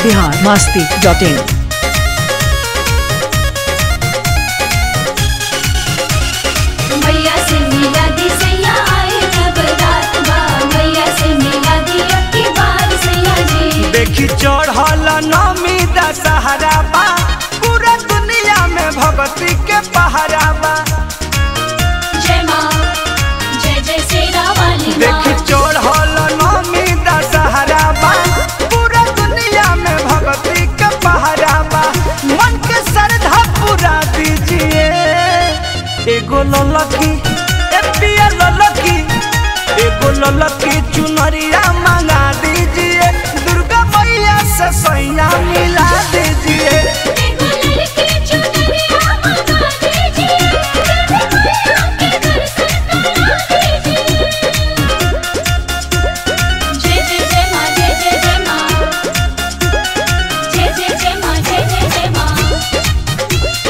Bihar Masti dot in मैया से मिला दी सैया आए जब रात बा मैया से मिला दी अब की बार सैया जी देखी चढ़ल नमी दशहरा बा पूरा दुनिया में भगती के पहरा बा जय माँ जय जय सेना वाली देखी माँ चढ़ल नमी दशहरा बा पूरा दुनिया में भगती के पहरा बा मन के श्रद्धा पूरा दीजिए एगो ललकी ए पिया ललकी एगो ललकी चुनरिया मंगा दीजिए दुर्गा मैया से सैया मिला दीजिए एगो लड़की चुनरिया मंगा दीजिए मैया के दर्शन करा दीजिए जय जय जय माँ जय जय जय माँ जय जय जय माँ जय जय जय माँ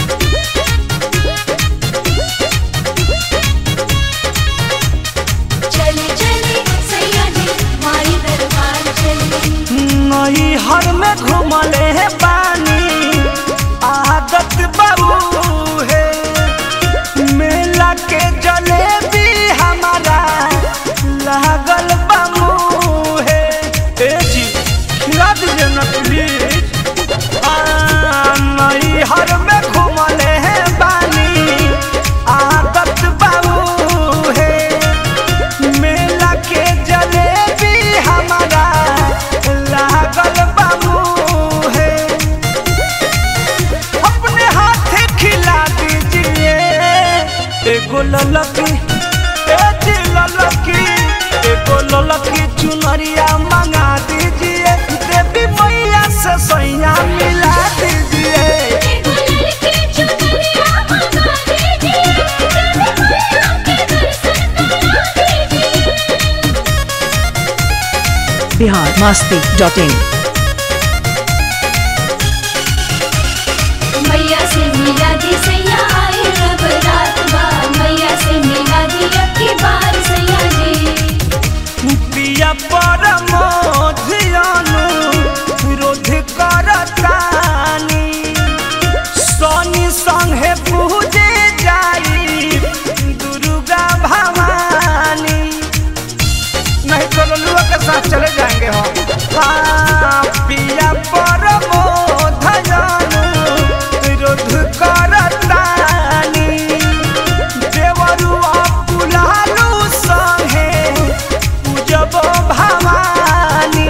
चले चले सैया जी माई दरबार चले नई हर में घूमले है पानी आदत बाबू है मेला के जलेबी हमारा लागल बामू है ए जी खिला दीजिए ना प्लीज नई हर में घूमले है पानी आदत बाबू है मेला के जलेबी हमारा लागल बाबू है अपने हाथ खिला दीजिए एगो ललकी ए जी ललकी एगो ललकी चुनरिया मंगा दीजिए देवी मैया से सैया मिला दीजिए एगो लड़की चुनरिया मंगा दीजिए मैया के दर्शन करा दीजिए बिहार मास्ती डॉट इन मैया से मिला दी सैया आए रब रात बा मैया से मिला दी अब की बार सैया जी पिया परमो धियानु विरोध करतानी सोनी संगे पूजे जाई दुर्गा भवानी नहीं तो लल्लुआ के साथ चले जाएंगे हम हाँ पिया परमो धियानु विरोध करतानी देवरुआ पुलालू संगे पूजब भवानी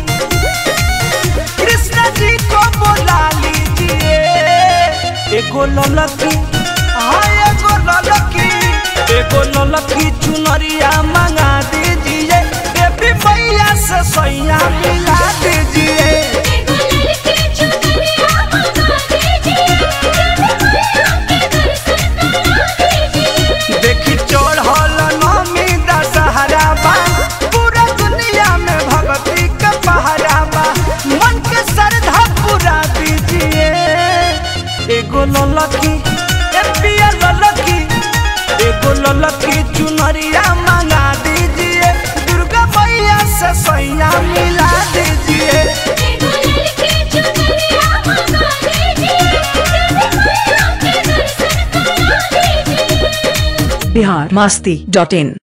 कृष्ण जी को बुला लीजिए एगो ललकी हाँ एगो ललकी एगो ललकी चुनरिया मंगा दीजिए देवी मैया से सैया मिला दीजिए एगो लड़की चुनरिया मंगा दीजिए मैया के दर्शन करा दीजिए देखी चढ़ल नमी दशहरा बा पूरा दुनिया में भगती के पहरा बा मन के श्रद्धा पूरा दीजिए एगो ललकी ए पिया ललकी एगो ललकी चुनरिया मंगा दीजिए दुर्गा मैया से सैया मिला दीजिए एगो लड़की चुनरिया मंगा दीजिए मैया के दर्शन करा दीजिए बिहार मास्ती डॉट इन